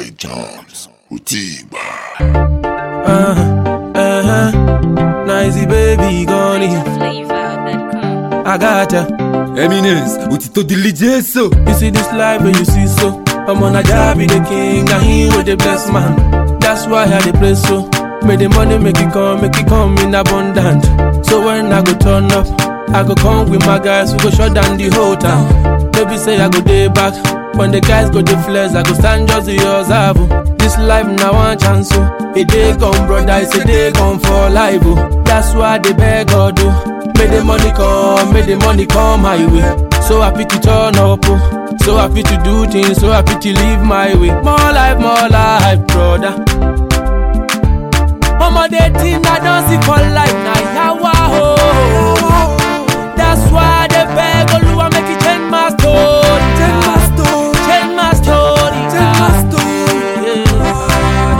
by Jams. Utigba. Uh, uh, Nicey baby gone Flavor.com. I got ya. Eminence, òtítọ́ diligence so. You see this life where you see so. I'm on a job be the king, and he with the blessed man. That's why I dey play so. Make the money make it come, make it come in abundant. So when I go turn up, I go come with my guys, we go shut down the whole town. Maybe say I go day back. When the guys go the flares, I go stand just the observe. oh. This life now one chance, oh. A day come, brother, it's a day come for life, oh. That's why they beg God, oh. Make the money come, make the money come my way. So happy to turn up, oh. so happy to do things, so happy to live my way. More life, more life, brother. Ọmọdé tí na don see for life na yawa o. That's why I dey beg Olúwa make he change my story. Change my story. Change my story. Change my story.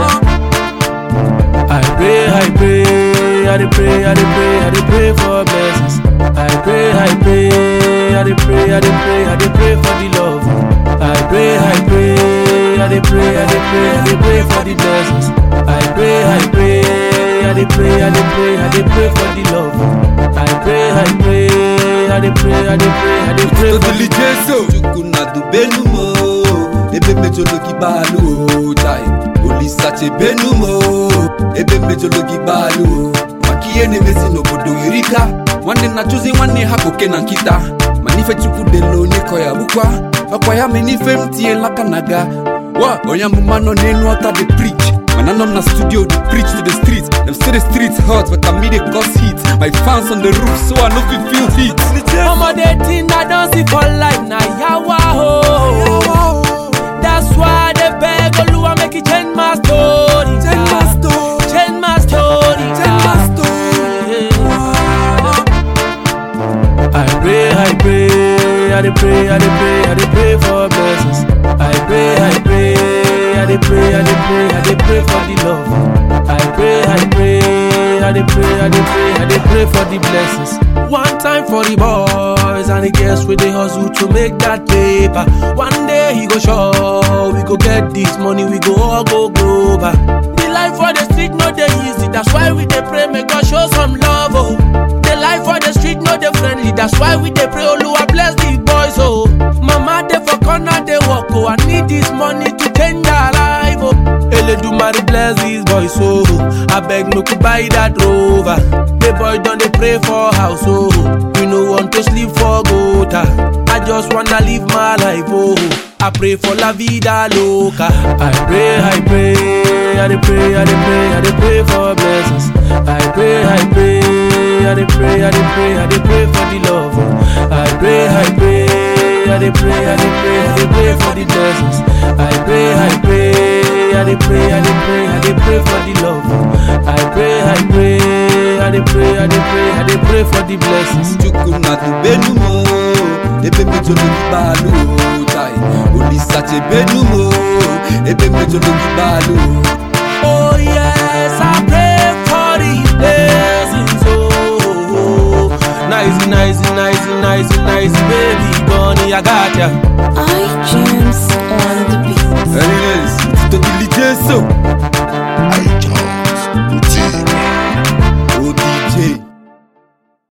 I pray, I pray, I dey pray, I dey pray, I dey pray for blessings. I pray, I pray, I dey pray, I dey pray, I dey pray for the love. I pray, I pray, I dey pray, I dey pray, I dey pray for the blessings. I pray, I pray, I dey pray, I dey pray, I dey pray for the love. I pray, I pray, I dey pray, I dey pray, I dey pray Òtítọ́ for the diligence so. Chukwu na dubenu mo. Ebe mejologi balu o. Chai. Olisa chebenu mo. Ebe mejologi balu o. Maka ihe na-emezi n'obodo erika. Nwanne na-achụzi nwanne ha koke na nkịta. Mana ife chukwu dele onye kọ ya bụkwa. Ọkwa ya mere n'ife m tinyela aka na ga. Wa onye amụma nọ n'elu ọta dey preach. Mana nọ m na studio dey preach to the streets. Dem say the streets hot but I me dey cause heat. My fans on the roof so I no fit feel heat. ọmọdé tí na don see for life na yawa o. That's why I dey beg Olúwa make he change my story. Change my story. Change my story. Change my story. I pray, I pray, I dey pray, I dey pray, I dey pray for blessings. I pray, I pray, I dey pray, I dey pray, I dey pray for the love. I pray, I pray, I dey pray, I dey pray, I dey pray for the blessings. One time for the boys and the girls with the hustle to make that paper. One day he go show, we go get this money, we go all go global. The life for the street no dey easy, that's why we dey pray make God show some love. Oh. The life for the street no dey friendly, that's why we dey pray Oluwa bless the boys. Oh, mama dey for corner dey work. Oh, I need this money to change our life. Oh, Eledumare bless these boys. Oh, I beg make you buy that rover. The boy don dey pray for house. Oh, we no want to sleep for gutter. I just wanna live my life. Oh. I pray for la vida loca. I pray, I pray, I dey pray, I dey pray, I dey pray for blessings. I pray, I pray, I dey pray, I dey pray, I dey pray for the love. I pray, I pray, I dey pray, I dey pray, I dey pray for the blessings. I pray, I pray, I dey pray, I dey pray, I dey pray for the love. I pray, I pray, I dey pray, I dey pray, I dey pray for the blessings. chukwu na dubenu mo ebe mejologi balu o chai olisa chebenu mo ebe mejologi balu o Oh yes, I pray for the blessings. Oh, nice, nice, nice, nice, nice, baby, bunny, I got ya. iTunes on the beat. eminence òtítọ́ diligence so.